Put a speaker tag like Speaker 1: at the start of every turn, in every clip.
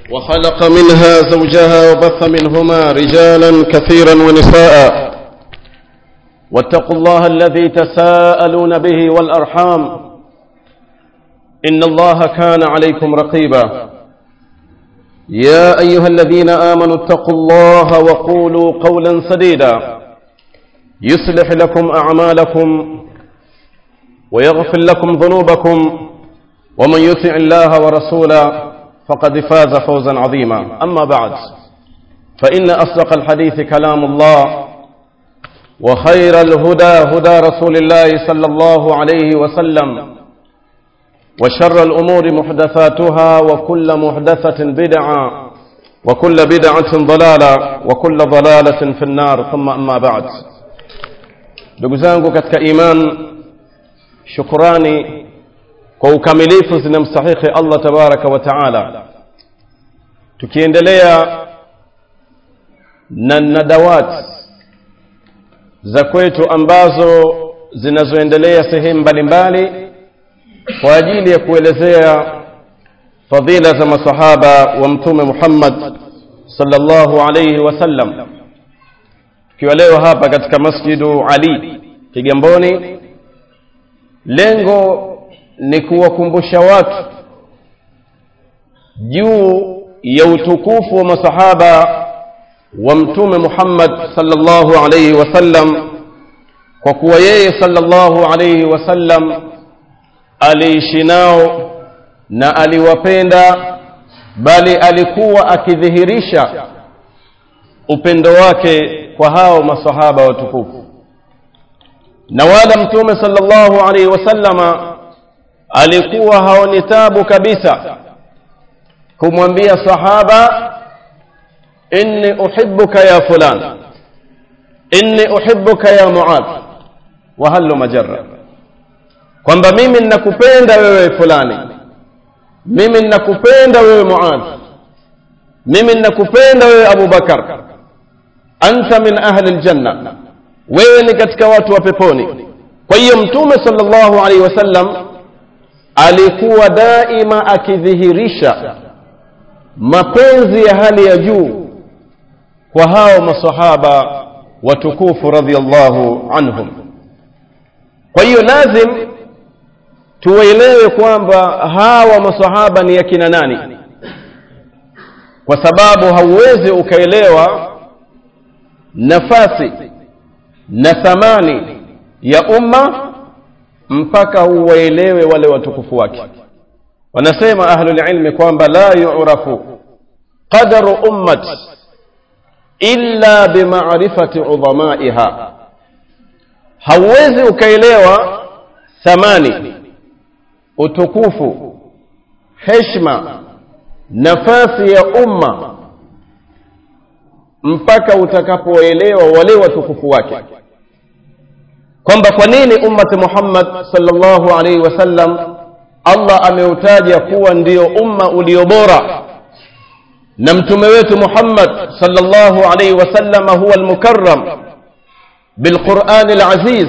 Speaker 1: وخلق منها زوجها وبث منهما رجالا كثيرا ونساء واتقوا الله الذي تساءلون به والأرحام إن الله كان عليكم رقيبا يا أيها الذين آمنوا اتقوا الله وقولوا قولا سديدا يصلح لكم أعمالكم ويغفر لكم ذنوبكم ومن يطع الله ورسوله فقد فاز فوزا عظيما أما بعد فإن أصدق الحديث كلام الله وخير الهدى هدى رسول الله صلى الله عليه وسلم وشر الأمور محدثاتها وكل محدثة بدعة وكل بدعة ضلالة وكل ضلالة في النار ثم أما بعد دقزانكو كتك إيمان شكراني kwa ukamilifu zinamstahiki Allah tabaraka wa taala tukiendelea na nadawat za kwetu ambazo zinazoendelea sehemu mbalimbali kwa ajili ya kuelezea fadhila za masahaba wa mtume Muhammad sallallahu alayhi wasallam tukiwa leo hapa katika masjidu Ali Kigamboni lengo ni kuwakumbusha watu juu ya utukufu wa masahaba wa mtume Muhammad sallallahu alayhi wasallam kwa kuwa yeye sallallahu alayhi wasallam aliishi nao na aliwapenda bali alikuwa akidhihirisha upendo wake kwa hao masahaba watukufu na wala mtume sallallahu alayhi wasallama alikuwa haoni tabu kabisa kumwambia sahaba inni uhibbuka ya fulan inni uhibbuka ya muadh wa halu majarra kwamba mimi ninakupenda wewe fulani mimi ninakupenda wewe muadh mimi ninakupenda wewe abu bakar anta min ahli aljanna wewe ni katika watu wa peponi kwa hiyo mtume sallallahu alaihi wasallam alikuwa daima akidhihirisha mapenzi ya hali ya juu kwa hao masahaba watukufu radhiallahu anhum kwa hiyo lazim tuwaelewe kwamba hawa masahaba ni yakina nani kwa sababu hauwezi ukaelewa nafasi na thamani ya umma mpaka uwaelewe wale watukufu wake wanasema ahlulilmi kwamba la yurafu qadaru ummat illa bimarifati udhamaiha hauwezi ukaelewa thamani utukufu heshma nafasi ya umma mpaka utakapoelewa wale watukufu wake kwamba kwa nini ummati Muhammad sallallahu alaihi wasallam Allah ameutaja kuwa ndio umma ulio bora na mtume wetu Muhammad sallallahu alaihi wasallam huwa almukarram بالقرآن العزيز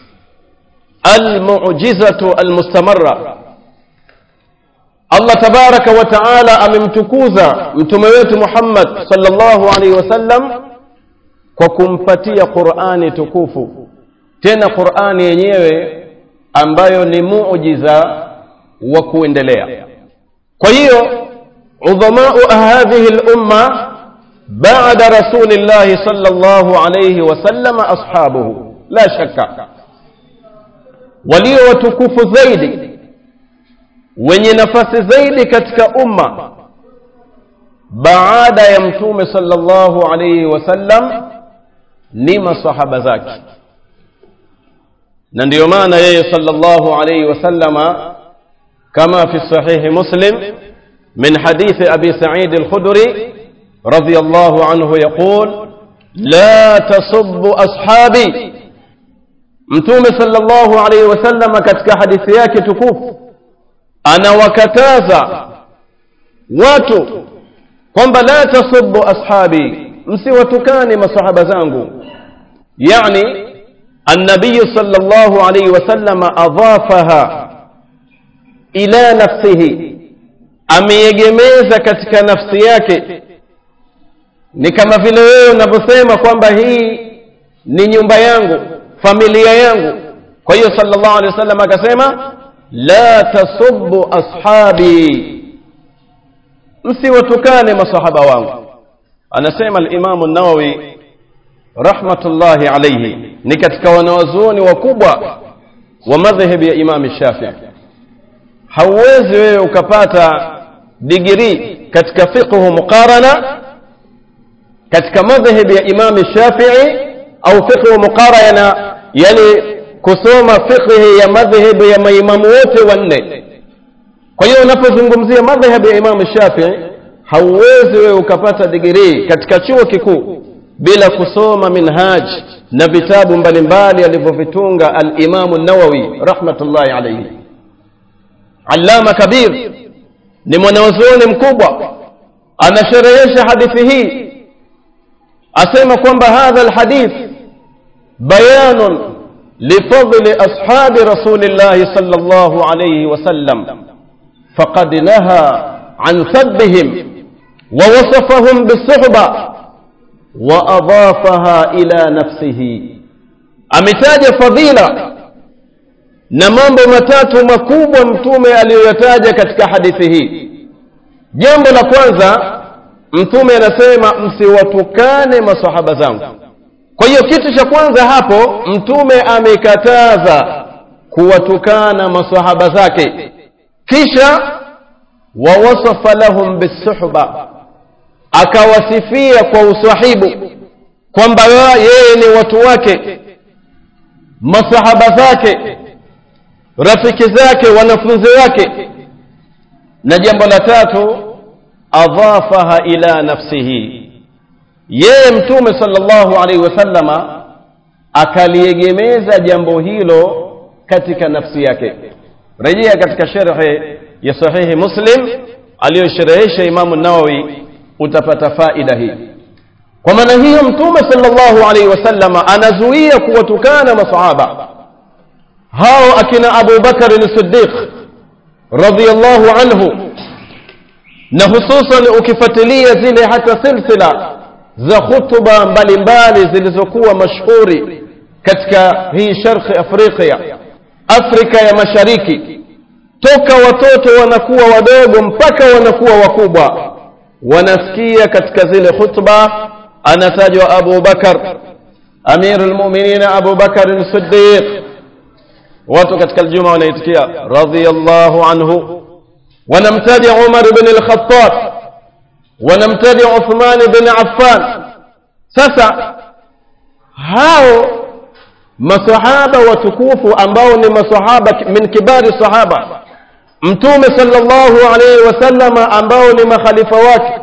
Speaker 1: المعجزة المستمرة الله تبارك وتعالى أممتكوزا متمويت محمد صلى الله عليه وسلم وكمفتي قرآن تكوفو tena qurani yenyewe ambayo ni muujiza wa kuendelea kwa hiyo udhamau hadhihi lumma bada rasulillahi sal llahu alaihi wasallama ashabuhu la shaka walio watukufu zaidi wenye nafasi zaidi katika umma baada ya mtume sal llahu alaihi wasallam ni masahaba zake na ndiyo maana yeye sallallahu alayhi wasallama kama fi sahihi muslim min hadithi abi sa'id al-khudri radiyallahu anhu yaqul la tasubbu ashabi mtume sallallahu alayhi wasallama katika hadithi yake tukufu anawakataza watu kwamba la tasubbu ashabi msiwatukane masahaba zangu yani النبي صلى الله عليه وسلم أضافها إلى نفسه ameiegemeza katika nafsi yake ni kama vile wewe unavyosema kwamba hii ni nyumba yangu familia yangu kwa hiyo sallallahu alaihi wasallam akasema la tasubbu ashabi msiwatukane masahaba wangu anasema alimamu nawawi rahmatullahi alaihi ni katika wanawazuoni wakubwa wa madhhabu ya imam shafii hauwezi wewe ukapata digrii katika fiqhu muqarana katika madhhabu ya imam shafii au fiqhu muqarana yani kusoma fiqhi ya madhhabu ya maimamu wote wanne kwa hiyo unapozungumzia madhhabu ya imamu shafii hauwezi wewe ukapata digrii katika chuo kikuu bila kusoma minhaj na vitabu mbalimbali alivyovitunga alimamu nawawi rahmatullahi alaihi allama kabir ni mwanazuoni mkubwa anasherehesha hadithi hii asema kwamba hadha alhadith bayanun lifadli ashabi rasulillahi sal llahu alaihi wasallam faqad naha عن سبهم ووصفهم بالصحبة وأضافها إلى نفسه ametaja fadhila na mambo matatu makubwa mtume aliyoyataja katika hadithi hii jambo la kwanza mtume anasema msiwatukane masahaba zangu kwa hiyo kitu cha kwanza hapo mtume amekataza kuwatukana masahaba zake kisha wawasafa lahum bisuhba akawasifia kwa usahibu kwamba yeye ni watu wake masahaba zake rafiki zake wanafunzi wake na jambo la tatu adhafaha ila nafsihi yeye mtume sallallahu alaihi wasallama akaliegemeza jambo hilo katika nafsi yake rejea katika sherhe ya sahihi muslim aliyosherehesha imamu nawawi utapata faida hii kwa maana hiyo mtume sallallahu alaihi wasallama anazuia kuwatukana masahaba hao akina abu bakari siddiq radiallahu anhu na hususan ukifuatilia zile hata silsila za khutba mbalimbali zilizokuwa mashhuri katika hii sharqi afrika afrika ya mashariki toka watoto wanakuwa wadogo mpaka wanakuwa wakubwa wanasikia katika zile khutba anatajwa abu bakar amir lmuminin abu bakar sidiq watu katika ljuma wanaitikia radiallahu anhu wanamtaja umar bn lkhatab wanamtaja uthman bn affan sasa hao masahaba watukufu ambao ni masahaba min kibari sahaba mtume sallallahu alaihi wasallama ambao ni makhalifa wake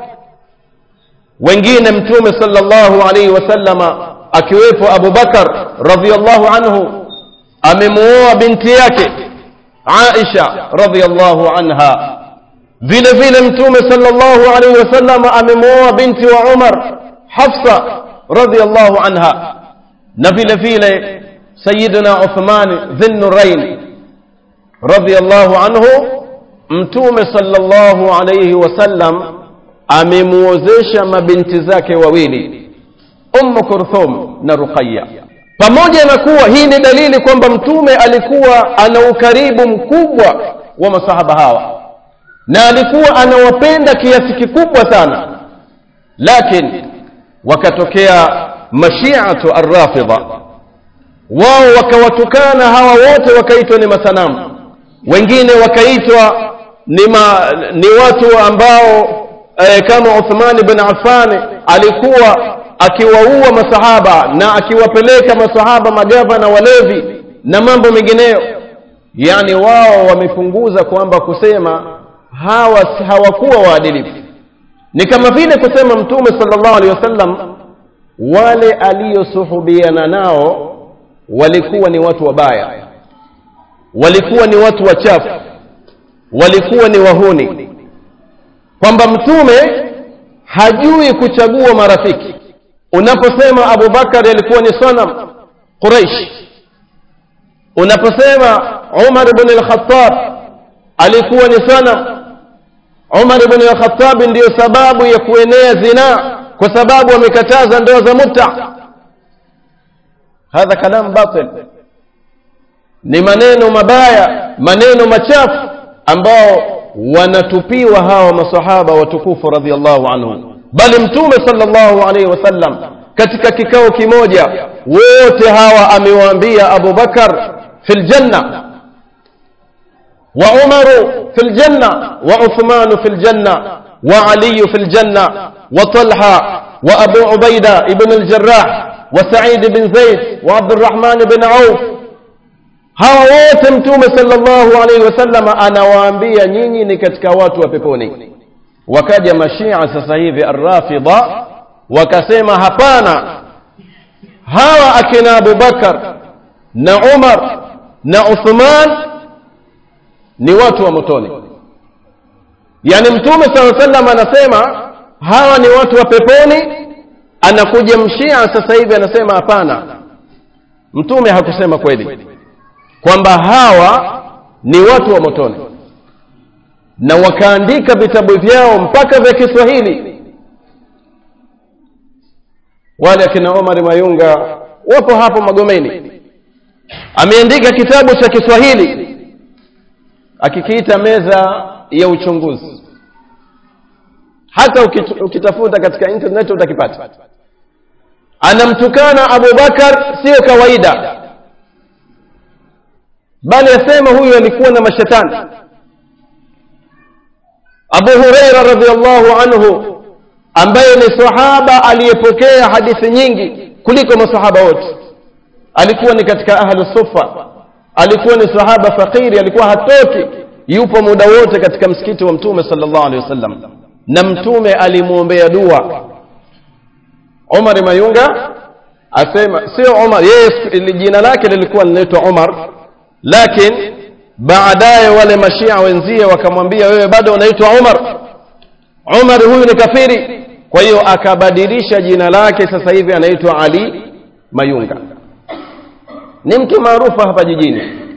Speaker 1: wengine mtume sallallahu alaihi wasallama akiwepo abu bakar radiallahu anhu amemuoa binti yake aisha radiallahu anha vile vile mtume sallallahu alaihi wasallama amemuoa binti wa umar hafsa radiallahu anha na vile vile sayidina uthman dhinnurain radiallahu anhu mtume sallallahu alaihi wasallam amemuozesha mabinti zake wawili ummu kurthum na ruqaya pamoja na kuwa hii ni dalili kwamba mtume alikuwa ana ukaribu mkubwa wa masahaba hawa na alikuwa anawapenda kiasi kikubwa sana lakini wakatokea mashiatu arrafidha wao wakawatukana hawa wote wakaitwa ni masanamu wengine wakaitwa ni, ma, ni watu ambao e, kama Uthman bin Affan alikuwa akiwaua masahaba na akiwapeleka masahaba magavana walevi na mambo mengineyo yani wao wamepunguza kwamba kusema hawa hawakuwa waadilifu ni kama vile kusema mtume sallallahu alaihi wasallam wale aliyosuhubiana nao walikuwa ni watu wabaya walikuwa ni watu wachafu walikuwa ni wahuni kwamba mtume hajui kuchagua marafiki unaposema abubakari alikuwa ni sanam quraish unaposema umar bn lkhatab alikuwa ni sanam umar ibn al-khattab ndiyo sababu ya kuenea zinaa kwa sababu wamekataza ndoa za muta hadha kalam batil ni maneno mabaya maneno machafu ambao wanatupiwa hawa masahaba watukufu radhiallahu anhum bali mtume sallallahu alaihi wasallam katika kikao kimoja wote hawa amewaambia abu bakar fi ljanna wa umaru fi ljanna wa uthmanu fi ljanna wa aliyu fi ljanna wa talha wa abu ubaida ibn aljarah wa said bin zaid wa abdurrahman bin auf hawa wote mtume sallallahu alaihi wasallam anawaambia nyinyi ni katika watu wa peponi wakaja mashia sasa hivi arrafida wakasema hapana hawa akina abubakar na umar na uthman ni watu wa motoni yaani mtume saa salam anasema hawa ni watu wa peponi anakuja mshia sasa hivi anasema hapana mtume hakusema kweli kwamba hawa ni watu wa motoni na wakaandika vitabu vyao mpaka vya kiswahili wale akina omar mayunga wapo hapo magomeni ameandika kitabu cha kiswahili akikiita meza ya uchunguzi hata ukitafuta katika internet utakipata anamtukana abubakar sio kawaida bali asema huyu alikuwa na mashetani abu hureira radiallahu anhu ambaye ni sahaba aliyepokea hadithi nyingi kuliko masahaba wote alikuwa ni katika ahlu sufa alikuwa ni sahaba fakiri alikuwa hatoki yupo muda wote katika msikiti wa mtume sallallahu alaihi wasallam na mtume alimwombea dua umar mayunga asema sio umar yeye jina lake lilikuwa linaitwa umar lakini baadaye wale mashia wenzie wakamwambia wewe bado unaitwa umar umar huyu ni kafiri kwa hiyo akabadilisha jina lake sasa hivi anaitwa ali mayunga ni mtu maarufu hapa jijini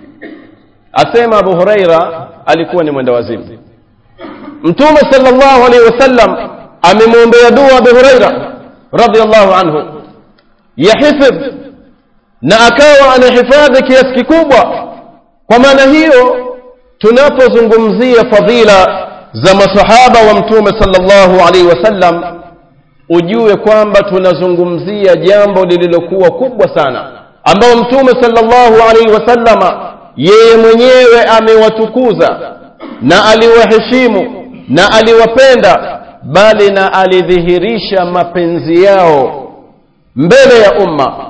Speaker 1: asema abu huraira alikuwa ni mwenda wazimu mtume sallallahu alaihi wasallam amemwombea dua abu huraira radiallahu anhu yahifidh na akawa anahifadhi kiasi kikubwa kwa maana hiyo tunapozungumzia fadhila za masahaba wa mtume sallallahu alaihi wasallam ujue kwamba tunazungumzia jambo lililokuwa kubwa sana ambao mtume sallallahu alaihi wasallama yeye mwenyewe amewatukuza na aliwaheshimu na aliwapenda bali na alidhihirisha mapenzi yao mbele ya umma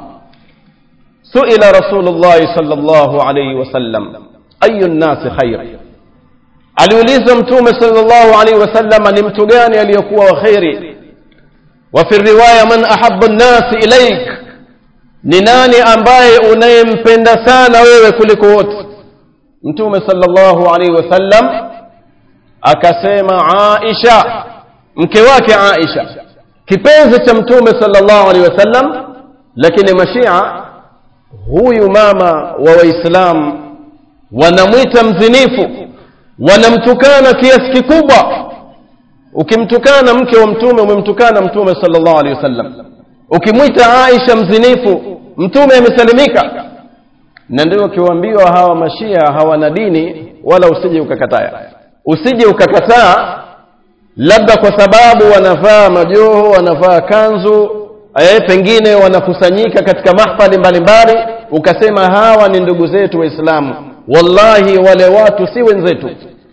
Speaker 1: suila rasulullahi sallallahu alaihi wasallam ayu nnasi khair aliulizwa mtume sallallahu alaihi wasallam ni mtu gani aliyokuwa wa kheri wa fi riwaya man ahabu nnasi ilaik ni nani ambaye unayempenda sana wewe kuliko wote mtume sallallahu alaihi wasallam akasema aisha mke wake aisha kipenzi cha mtume sallallahu alaihi wasallam lakini mashia huyu mama wa waislamu wanamwita mzinifu wanamtukana kiasi kikubwa ukimtukana mke wa mtume umemtukana mtume sallallahu alaihi wasallam ukimwita aisha mzinifu mtume amesalimika na ndio ukiwaambiwa hawa mashia hawana dini wala usije ukakataa usije ukakataa labda kwa sababu wanavaa majoho wanavaa kanzu eh, pengine wanakusanyika katika mahfali mbalimbali ukasema hawa ni ndugu zetu waislamu wallahi wale watu si wenzetu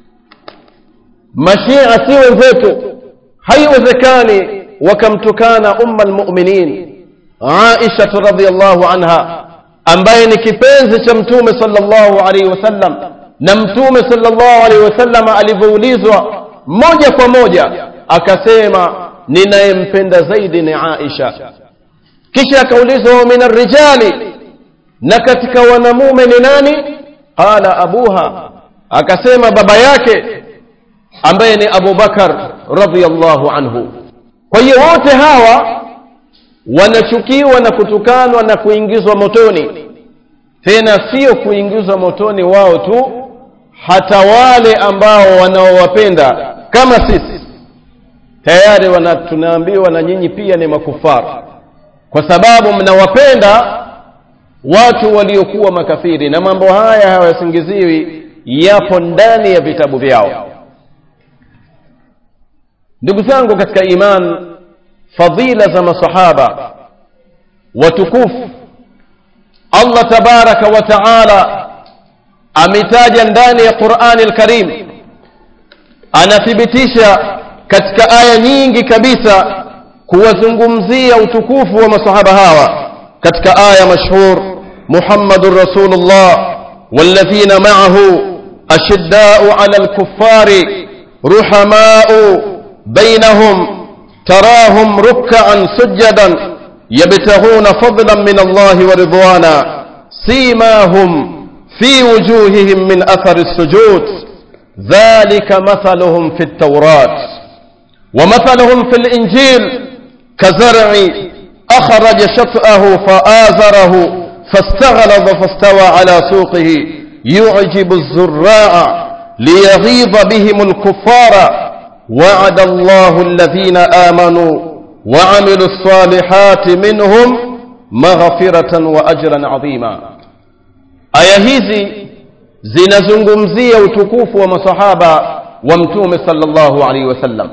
Speaker 1: mashia si wenzetu haiwezekani wakamtukana umma lmuminin aisha radiallahu anha ambaye ni kipenzi cha mtume sallallahu alaihi wasallam na mtume sallallahu alaihi wasallam alivyoulizwa moja kwa moja akasema ninayempenda zaidi ni aisha kisha akaulizwa min arrijali na katika wanamume ni nani qala abuha akasema baba yake ambaye ni abubakar radiallahu anhu kwa hiyo wote hawa wanachukiwa na kutukanwa na kuingizwa motoni tena sio kuingizwa motoni wao tu hata wale ambao wanaowapenda kama sisi tayari wana, tunaambiwa na nyinyi pia ni makufara kwa sababu mnawapenda watu waliokuwa makafiri na mambo haya hawasingiziwi yapo ndani ya vitabu vyao ndugu zangu katika iman fadhila za masahaba watukufu allah tabaraka wa taala ametaja ndani ya qurani lkarim anathibitisha katika aya nyingi kabisa kuwazungumzia utukufu wa masahaba hawa katika aya mashhur muhammadun rasulullah والذين معه أشداء على الكفار رحماء بينهم تراهم ركعا سجدا يبتغون فضلا من الله ورضوانا سيماهم في وجوههم من أثر السجود ذلك مثلهم في التوراة ومثلهم في الإنجيل كزرع أخرج شطأه فآزره فاستغلظ فاستوى على سوقه يعجب الزراع ليغيظ بهم الكفار وعد الله الذين آمنوا وعملوا الصالحات منهم مغفرة وأجرا عظيما aya hizi zinazungumzia utukufu wa masahaba wa mtume sallallahu alaihi wasallam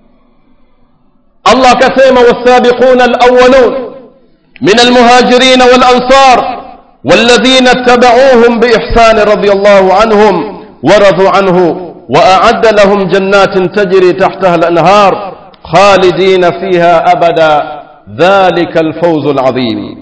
Speaker 1: allah akasema wasabiquna alawalun من المهاجرين والأنصار والذين اتبعوهم بإحسان رضي الله عنهم ورضوا عنه وأعد لهم جنات تجري تحتها الأنهار خالدين فيها أبدا ذلك الفوز العظيم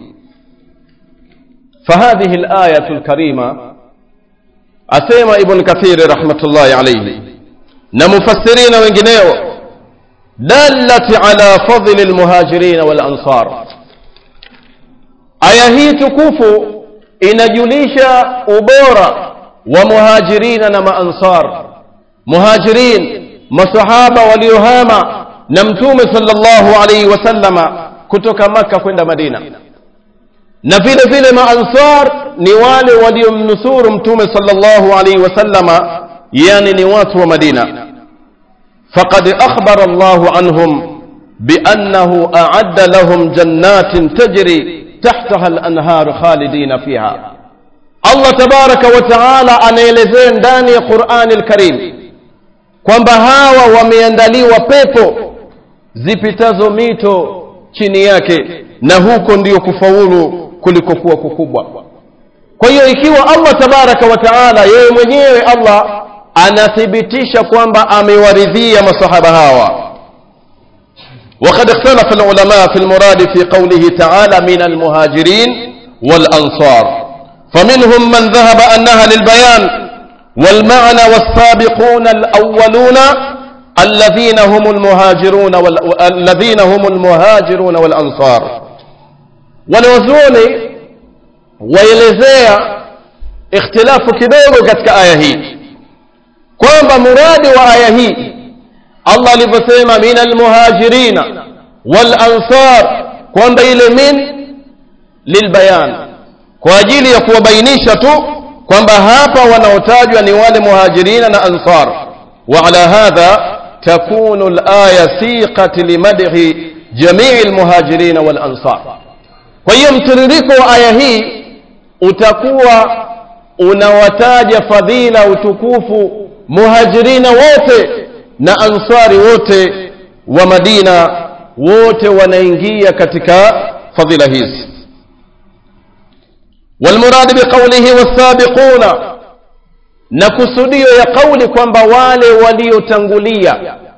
Speaker 1: فهذه الآية الكريمة أسيما ابن كثير رحمة الله عليه نمفسرين وانجنيو دلت على فضل المهاجرين والأنصار aya hii tukufu inajulisha ubora wa muhajirina na maansar muhajirin masahaba waliohama na mtume sallallahu alaihi wasallama kutoka maka kwenda madina na vile vile maansar ni wale waliomnusuru mtume sallallahu alaihi wasallama yani ni watu wa madina faqad akhbara allahu anhum biannahu aadda lahum jannatin tajri تحتها الأنهار خالدين فيها الله تبارك وتعالى anaelezea ndani ya Qur'ani al-Karim kwamba hawa wameandaliwa pepo zipitazo mito chini yake na huko ndiyo kufaulu kulikokuwa kukubwa kwa hiyo ikiwa Allah tabaraka wa taala yeye mwenyewe Allah anathibitisha kwamba amewaridhia masahaba hawa وقد اختلف العلماء في المراد في قوله تعالى من المهاجرين والأنصار فمنهم من ذهب أنها للبيان والمعنى والسابقون الأولون الذين هم المهاجرون وال... الذين هم المهاجرون والأنصار ولوزوني ويلزيا اختلاف kidogo katika aya hii kwamba muradi wa aya hii Allah alivyosema min almuhajirina wal ansar kwamba ile min lilbayan kwa ajili ya kuwabainisha tu kwamba hapa wanaotajwa ni wale muhajirina na ansar wa ala hadha takunu alaya siqat limadhi jamii almuhajirina wal ansar kwa hiyo mtiririko wa aya hii utakuwa unawataja fadhila utukufu muhajirina wote na ansari wote wa madina wote wanaingia katika fadhila hizi والمراد بقوله والسابقون na kusudio ya kauli kwamba wale waliotangulia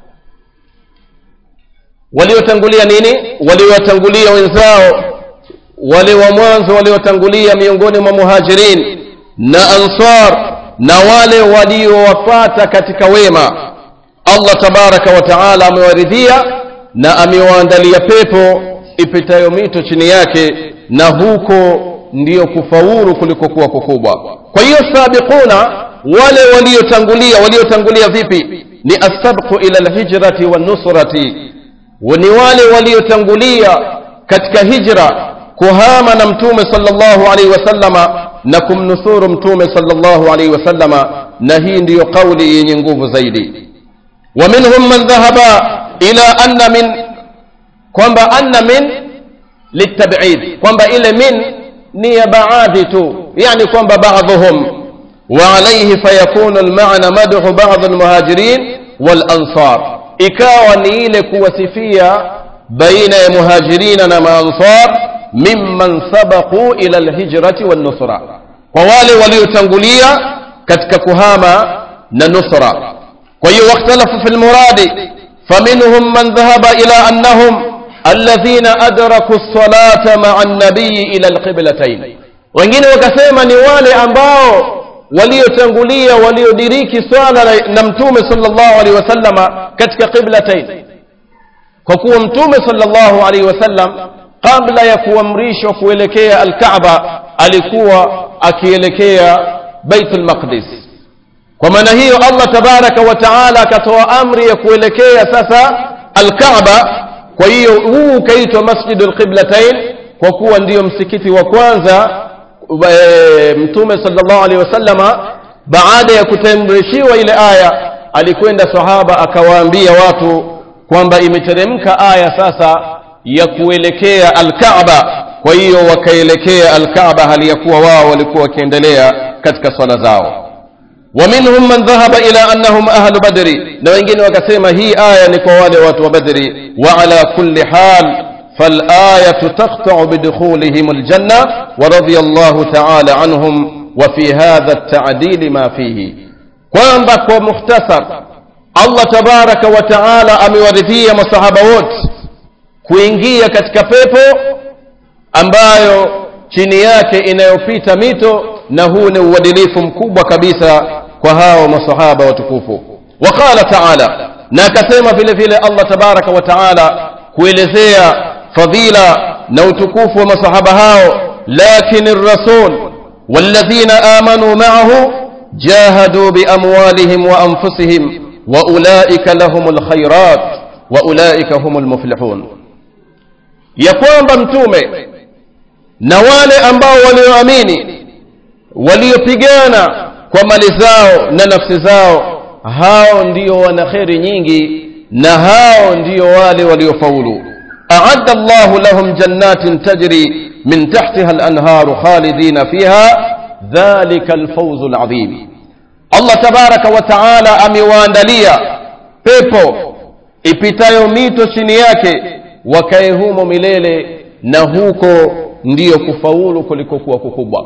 Speaker 1: waliotangulia nini waliotangulia wenzao wale wa mwanzo waliotangulia miongoni mwa muhajirin na ansar na wale waliowafata katika wema Allah tabaraka wa taala amewaridhia na amewaandalia pepo ipitayo mito chini yake na huko ndiyo kufaulu kulikokuwa kukubwa kwa hiyo sabiquna wale waliotangulia waliotangulia vipi ni asabqu ila alhijrati wanusrati ni wale waliotangulia katika hijra kuhama na mtume sallallahu alaihi wasallama na kumnusuru mtume sallallahu alaihi wasallama na hii ndiyo kauli yenye nguvu zaidi wa minhum man dhahaba ila anna min kwamba anna min litabid kwamba ile min ni ya baadhi tu yani kwamba baadhuhum وعليه فيكون المعنى مدح بعض المهاجرين والأنصار ikawa ni ile kuwasifia baina ya muhajirina na maansar mimman sabaqu ila alhijrati wannusra kwa wale waliotangulia katika kuhama na nusra kwa hiyo wakhtalafu fi lmuradi faminhum man dhahaba ila annahum alladhina adraku lsalata maa nabiyi ila alqiblatayn wengine wakasema ni wale ambao waliotangulia waliodiriki swala na mtume sallallahu alaihi wasallama katika qiblatain kwa kuwa mtume sallallahu alaihi wasallam kabla ya kuamrishwa kuelekea alkaaba alikuwa akielekea baitul maqdis kwa maana hiyo allah tabaraka wa taala akatoa amri ya kuelekea sasa alkaaba kwa hiyo huu ukaitwa masjidu lqiblatain kwa kuwa ndiyo msikiti wa kwanza e, mtume sallallahu alaihi wasallama baada ya kutamrishiwa ile aya alikwenda sahaba akawaambia watu kwamba imeteremka aya sasa ya kuelekea alkaaba kwa hiyo wakaelekea alkaaba hali ya kuwa wao walikuwa wakiendelea katika swala zao ومنهم من ذهب إلى أنهم أهل بدر na wengine wakasema hii aya ni kwa wale watu wa badri وعلى كل حال فالآية تقطع بدخولهم الجنة ورضي الله تعالى عنهم وفي هذا التعديل ما فيه kwamba kwa mukhtasar allah tabaraka wa taala amewaridhia masahaba wote kuingia katika pepo ambayo chini yake inayopita mito na huu ni uadilifu mkubwa kabisa kwa hao masahaba watukufu waqala taala na akasema vile vile allah tabaraka wa taala kuelezea fadhila na utukufu wa masahaba hao lakin rasul والذين آمنوا معه جاهدوا بأموالهم وأنفسهم وأولئك لهم الخيرات وأولئك هم المفلحون يقوم بمتومه na wale ambao walioamini waliopigana kwa mali zao na nafsi zao hao ndio wana kheri nyingi na hao ndio wale waliofaulu أعد الله لهم جنات تجري من تحتها الأنهار خالدين فيها ذلك الفوز العظيم الله تبارك وتعالى amewaandalia pepo ipitayo mito chini yake wakae humo milele na huko ndiyo kufaulu kulikokuwa kukubwa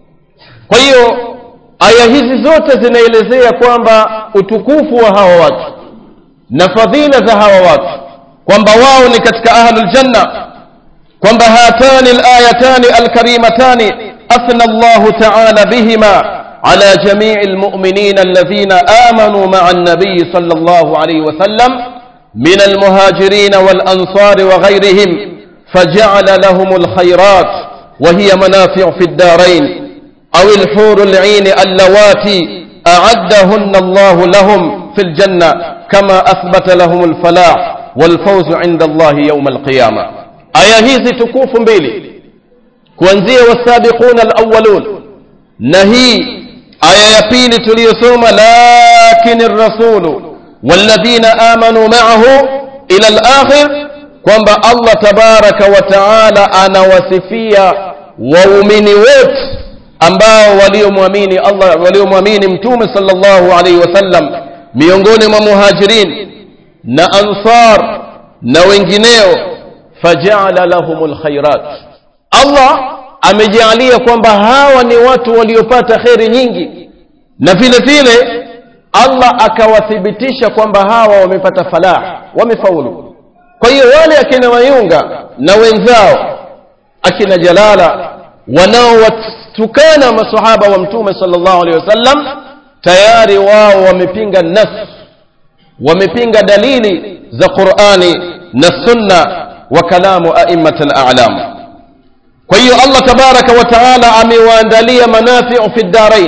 Speaker 1: kwa hiyo aya hizi zote zinaelezea kwamba utukufu wa hawa watu na fadhila za hawa watu kwamba wao ni katika ahlul janna kwamba hatani alayatani alkarimatani athna Allahu ta'ala bihima على جميع المؤمنين الذين آمنوا مع النبي صلى الله عليه وسلم من المهاجرين والأنصار وغيرهم فجعل لهم الخيرات وهي منافع في الدارين أو الحور العين اللواتي أعدهن الله لهم في الجنة كما أثبت لهم الفلاح والفوز عند الله يوم القيامة آية هذه تكوف بيلي kuanzia wasabiquna alawwalun na hii aya ya pili tuliyosoma lakini rasulu walladhina amanu ma'ahu ila al-akhir kwamba Allah tabaraka wa taala anawasifia waumini wote ambao waliomwamini Allah waliomwamini mtume sallallahu alaihi wasallam miongoni mwa muhajirin na ansar na wengineo fajala lahumul khairat Allah amejalia kwamba hawa ni watu waliopata kheri nyingi na vile vile Allah akawathibitisha kwamba hawa wamepata falah wamefaulu kwa hiyo wale akina Mayunga na wenzao akina Jalala wanaowatukana masahaba wa mtume sallallahu alaihi wasallam tayari wao wamepinga nas wamepinga dalili za Qur'ani na sunna wa kalamu a'immatul a'lam kwa hiyo Allah tabaraka wa taala amewaandalia manafi'u fi ddarain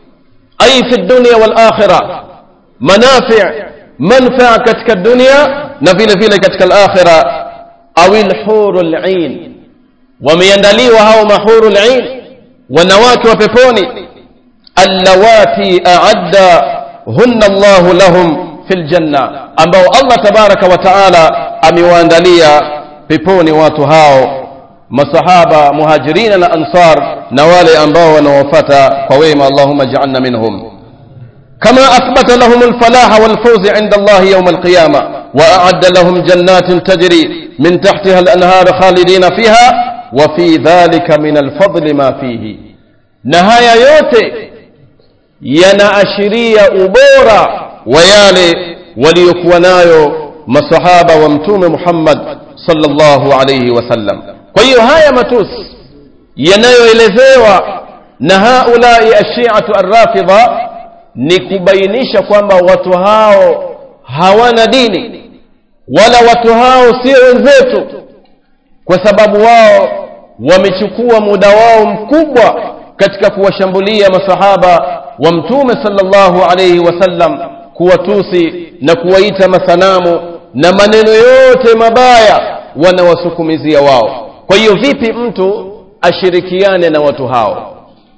Speaker 1: ay fi dunya wal akhirah manafi' manfaa katika dunia na vile vile katika al-akhirah au al-hurul 'ain wameandaliwa hao mahurul 'ain wanawake wa peponi allawati a'adda hunna Allah lahum fil janna ambao allah tabaraka wa taala amewaandalia peponi watu hao masahaba muhajirina na ansar na wale ambao wanaowafata kwa wema allahuma jaalna minhum كما أثبت لهم الفلاح والفوز عند الله يوم القيامة وأعد لهم جنات تجري من تحتها الأنهار خالدين فيها وفي ذلك من الفضل ما فيه نهاية yote yanaashiria ubora wa yale waliokuwa nayo masahaba wa mtume Muhammad sallallahu alayhi wasallam kwa hiyo haya matusi yanayoelezewa na haulai ashiatu arrafidha ni kubainisha kwamba watu hao hawana dini wala watu hao sio wenzetu kwa sababu wao wamechukua muda wao mkubwa katika kuwashambulia masahaba wa mtume sallallahu alayhi wasallam kuwatusi na kuwaita masanamu na maneno yote mabaya wanawasukumizia wao kwa hiyo vipi mtu ashirikiane na watu hao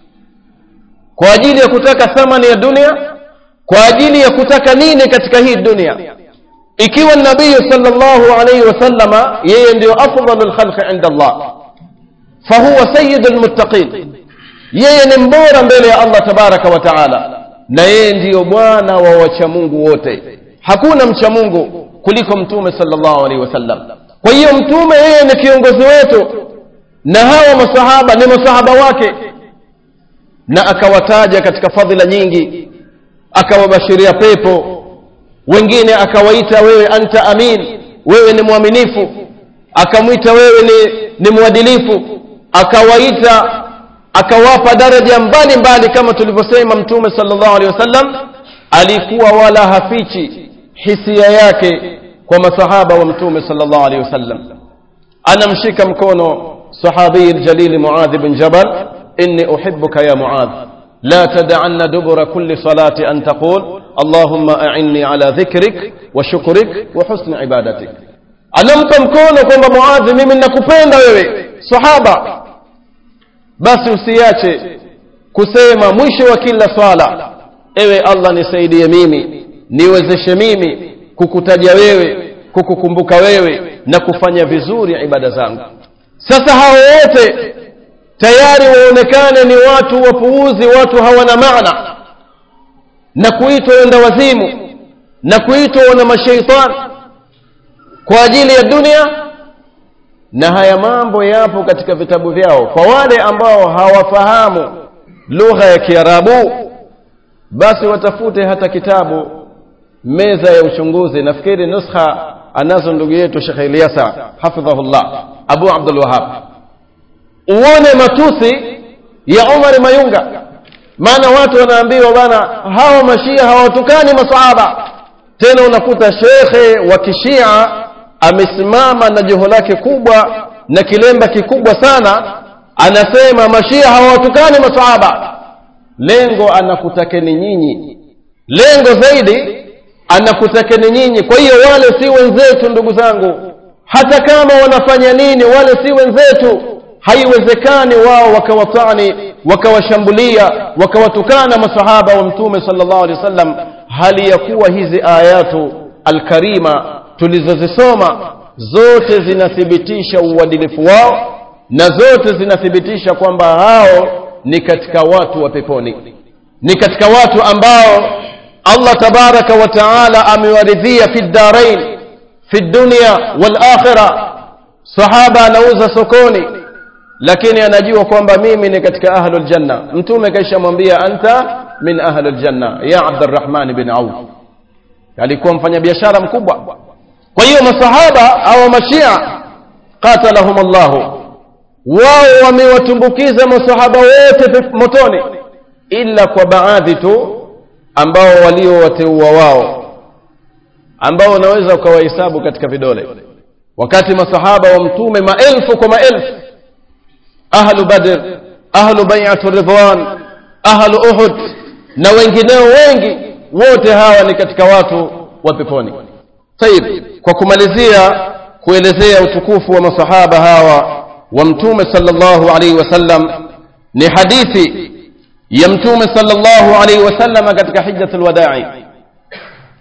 Speaker 1: kwa ajili ya kutaka thamani ya dunia kwa ajili ya kutaka nini katika hii dunia ikiwa nabii sallallahu alayhi wasallama yeye ndio afdalul khalqi inda Allah fahuwa sayyidul muttaqin yeye ni mbora mbele ya Allah tabaraka wa taala na yeye ndiyo bwana wa wacha Mungu wote hakuna mcha Mungu kuliko mtume sallallahu alaihi wasallam kwa hiyo mtume yeye ni kiongozi wetu na hawa masahaba ni masahaba wake na akawataja katika fadhila nyingi akawabashiria pepo wengine akawaita wewe anta amin wewe ni mwaminifu akamwita wewe ni, ni mwadilifu akawaita akawapa daraja mbali mbali kama tulivyosema mtume sallallahu alaihi wasallam alikuwa wala hafichi hisia yake kwa masahaba wa mtume sallallahu alaihi wasallam anamshika mkono sahabi aljalil muadh bin jabal inni uhibbuka ya muadh لا تدعن دبر كل صلاة أن تقول اللهم أعني على ذكرك وشكرك وحسن عبادتك anampa mkono kwamba muadhi mimi nakupenda wewe sahaba basi usiache kusema mwisho wa kila swala ewe allah nisaidie mimi niwezeshe mimi kukutaja wewe kukukumbuka wewe na kufanya vizuri ibada zangu sasa hao wote tayari waonekane ni watu wapuuzi watu hawana maana na kuitwa wenda wazimu na kuitwa wana mashaitani kwa ajili ya dunia na haya mambo yapo katika vitabu vyao kwa wale ambao hawafahamu lugha ya kiarabu basi watafute hata kitabu meza ya uchunguzi nafikiri nuskha anazo ndugu yetu shekh ilyasa hafidhahullah abu abdul wahab uone matusi ya umar mayunga maana watu wanaambiwa bana hawa mashia hawatukani masahaba tena unakuta shekhe wa kishia amesimama na joho lake kubwa na kilemba kikubwa sana anasema mashia hawatukani masahaba lengo anakutakeni nyinyi lengo zaidi anakutakeni nyinyi kwa hiyo wale si wenzetu ndugu zangu hata kama wanafanya nini wale si wenzetu haiwezekani wao wakawatani wakawashambulia wakawatukana masahaba wa mtume sallallahu alaihi wasallam hali ya kuwa hizi ayatu alkarima tulizozisoma zote zinathibitisha uadilifu wao na zote zinathibitisha kwamba hao ni katika watu wa peponi ni katika watu ambao Allah tabaraka wa taala amewaridhia fi ddarain fi dunya wal akhirah sahaba anauza sokoni lakini anajua kwamba mimi ni katika ahlul janna mtume kaisha mwambia anta min ahlul janna ya Abdurrahman bin Auf alikuwa mfanyabiashara mkubwa kwa hiyo masahaba au mashia qatalahum Allah wao wamewatumbukiza masahaba wote motoni ila kwa baadhi tu ambao waliowateua wao ambao unaweza ukawahesabu katika vidole wakati masahaba wa mtume maelfu kwa maelfu ahlu badr ahlu bai'atu ridwan ahlu uhud na wengineo wengi wote hawa ni katika watu wa peponi tayib kwa kumalizia kuelezea utukufu wa masahaba hawa wa mtume sallallahu alaihi wasallam ni hadithi ya mtume sallallahu alaihi wasallam katika hijjatul wadai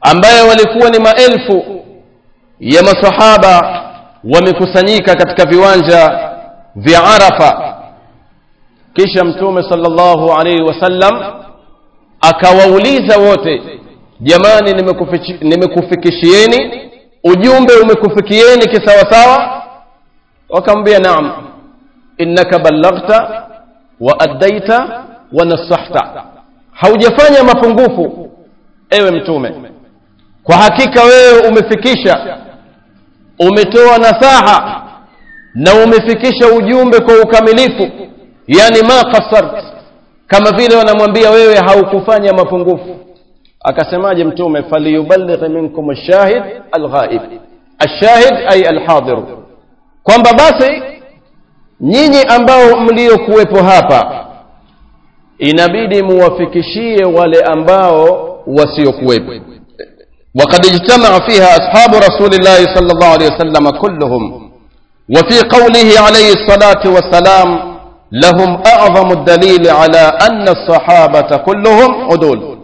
Speaker 1: ambaye walikuwa ni maelfu ya masahaba wamekusanyika katika viwanja vya arafa kisha mtume sallallahu alaihi wasallam akawauliza wote jamani nimekufikishieni ujumbe umekufikieni kisawasawa wakamwambia naam innaka ballaghta wa addaita wa nasahta haujafanya mapungufu ewe mtume kwa hakika wewe umefikisha umetoa nasaha na umefikisha ujumbe kwa ukamilifu yani ma qasart kama vile wanamwambia wewe haukufanya mapungufu akasemaje mtume faliyuballigh minkum ash-shahid al-ghaib ash-shahid ay al-hadir kwamba basi nyinyi ambao mliokuwepo hapa inabidi muwafikishie wale ambao wasiokuwepo وقد اجتمع فيها أصحاب رسول الله صلى الله عليه وسلم كلهم وفي قوله عليه الصلاة والسلام لهم أعظم الدليل على أن الصحابة كلهم عدول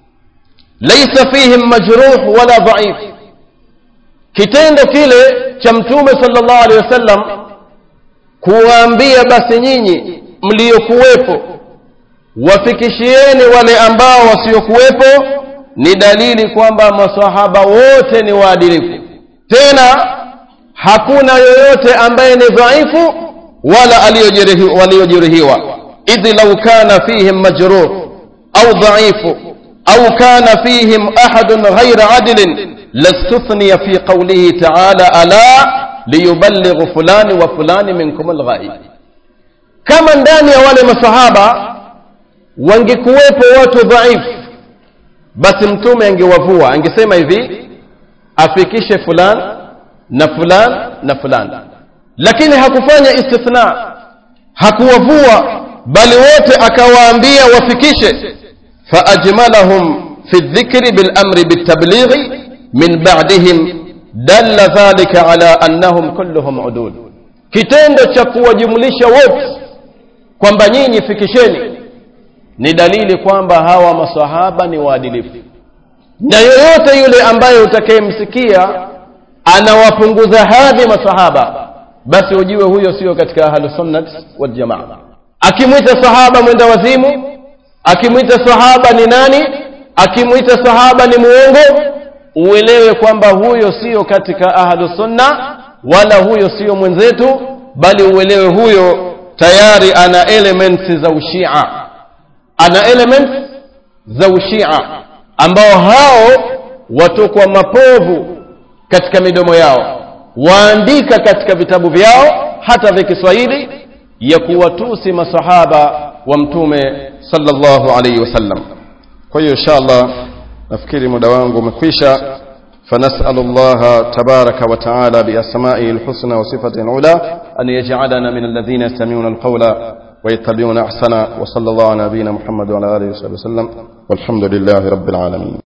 Speaker 1: ليس فيهم مجروح ولا ضعيف kitendo kile cha mtume sallallahu alaihi wasallam kuwaambia basi nyinyi mliokuwepo wafikishieni wale ambao wasiokuwepo ni dalili kwamba masahaba wote ni waadilifu tena hakuna yoyote ambaye ni dhaifu wala waliojeruhiwa idh lau kana fihim majruh au dhaifu au kana fihim ahadun ghaira adlin lastuthniya fi qawlihi ta'ala ala liyuballighu fulani wa fulani minkum alghaib kama ndani ya wale masahaba wangekuwepo watu dhaifu basi mtume angewavua angesema hivi afikishe fulan na fulan na fulan lakini hakufanya istithna hakuwavua bali wote akawaambia wafikishe faajmalahum fi dhikri bilamri bitablighi min ba'dihim dalla dhalika ala annahum kulluhum udud kitendo cha kuwajumlisha wote kwamba nyinyi fikisheni ni dalili kwamba hawa masahaba ni waadilifu na yoyote yule ambaye utakayemsikia anawapunguza hadhi masahaba basi ujue huyo sio katika ahlusunnat waljamaa akimwita sahaba mwenda wazimu akimwita sahaba ni nani akimwita sahaba ni muongo uelewe kwamba huyo sio katika ahlusunna wala huyo sio mwenzetu bali uelewe huyo tayari ana elements za ushia ana elements za ushia ambao hao watokwa mapovu katika midomo yao waandika katika vitabu vyao hata vya Kiswahili ya kuwatusi masahaba wa mtume sallallahu alaihi wasallam kwa hiyo inshallah nafikiri muda wangu umekwisha فنسأل الله تبارك وتعالى بأسمائه الحسنى وصفته العلى أن يجعلنا من الذين يستمعون القول ويتبعون أحسنه وصلى الله على نبينا محمد وعلى آله وصحبه وسلم والحمد لله رب العالمين